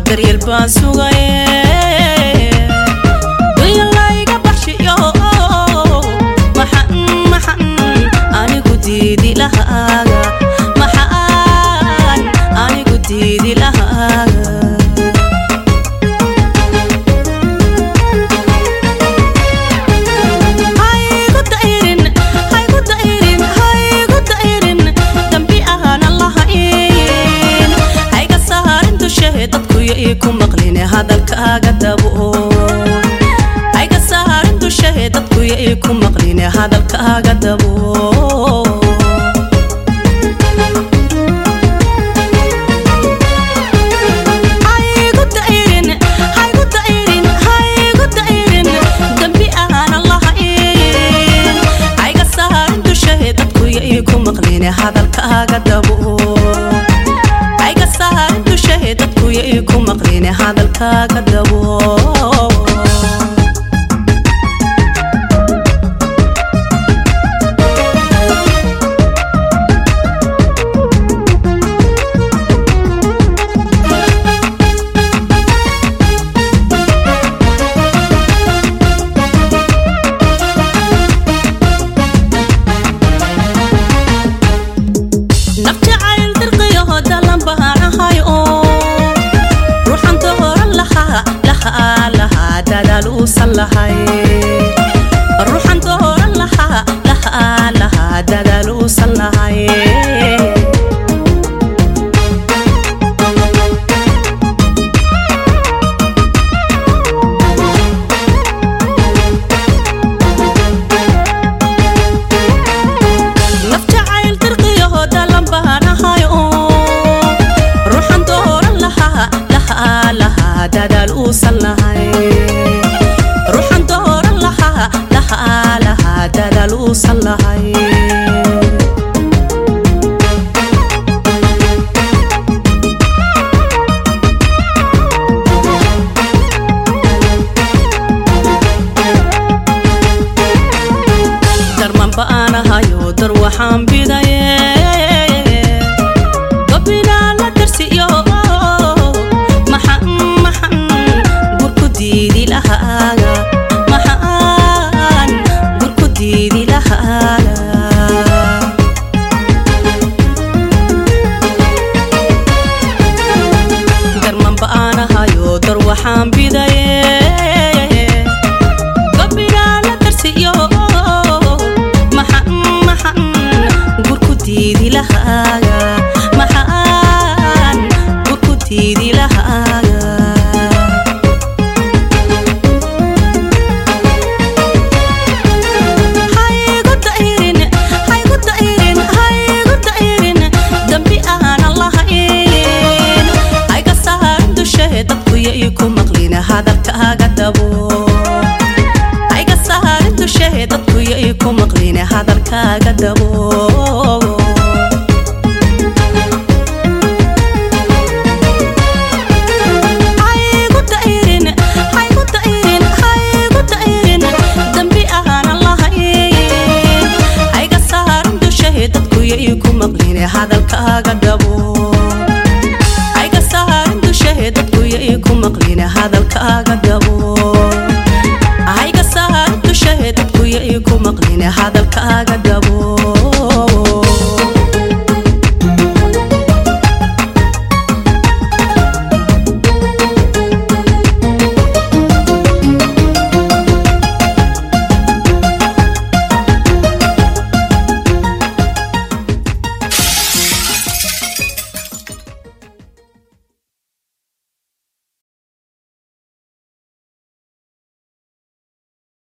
daryeel baan sugaye duyalayga baxshiyo maxan maxan anigu diidi lahaaga maxaan anigu diidi lahaaga haygu dairin haygu dairin haygu dairin dambi ahana lahayn hayga saarin dushahe dadkuyo ii ku maqline hadalkaaga dabo hayga saarin dushahe dadkuyo ii ku maqline hadalkaaga dabo haygu dairin haygu dairin haygu dairin dambi ahana lahayn hayga saarin dushahe dadkuyo ii ku maqline hadalkaaga dabo hayga saarin dushahe dadkuyo ii ku maqline hadalkaaga dabo naf jacayl dirqiyaho dalan baanahay oo ruuxan dooran lahaa lahaa lahaa dadaal uusan lahay ruuxan dooran lahaa lahaa lahaa dadaal uusan lahay naf jacayl dirqiyaho dalan baanahay oo ruuxan dooran lahaa lahaa lahaa dadaal uusan lahay ruuxan dooran lahaa lahaa lahaa dadaal uusan lahay darman ba'aanahayo dar waxaan biday